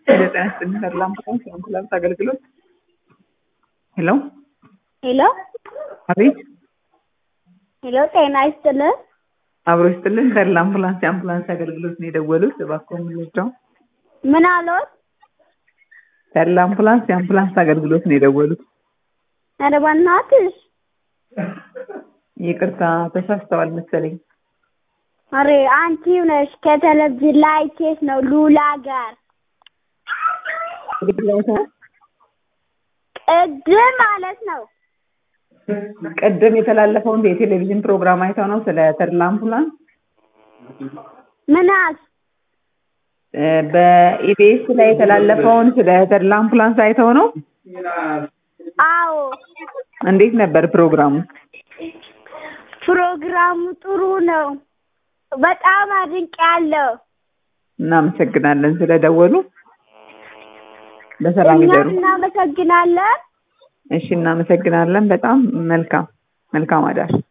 ጤና ይስጥልኝ ተድላ አምቡላንስ የአምቡላንስ አገልግሎት ሄሎ ሄሎ አቤት ሄሎ፣ ጤና ይስጥልን። አብሮ ይስጥልን ተድላ አምቡላንስ የአምቡላንስ አገልግሎት ነው የደወሉት እባክዎ ምንድነው ምን አሎት? ተድላ አምቡላንስ የአምቡላንስ አገልግሎት ነው የደወሉት ኧረ በእናትሽ ይቅርታ ተሳስተዋል መሰለኝ አሬ አንቺው ነሽ ከቴሌቪዥን ላይ አይቼሽ ነው ሉላ ጋር ቅድም ማለት ነው። ቅድም የተላለፈውን የቴሌቪዥን ፕሮግራም አይተው ነው ስለ ተድላ አምቡላንስ ምን አልሽ? እ በኢቢኤስ ላይ የተላለፈውን ስለ ተድላ አምቡላንስ አይተው ነው አዎ እንዴት ነበር ፕሮግራሙ ፕሮግራሙ ጥሩ ነው። በጣም አድንቄያለሁ። እናመሰግናለን ስለደወሉ በሰላም እኛም ይደሩ እናመሰግናለን። እሺ እናመሰግናለን በጣም መልካም መልካም አዳር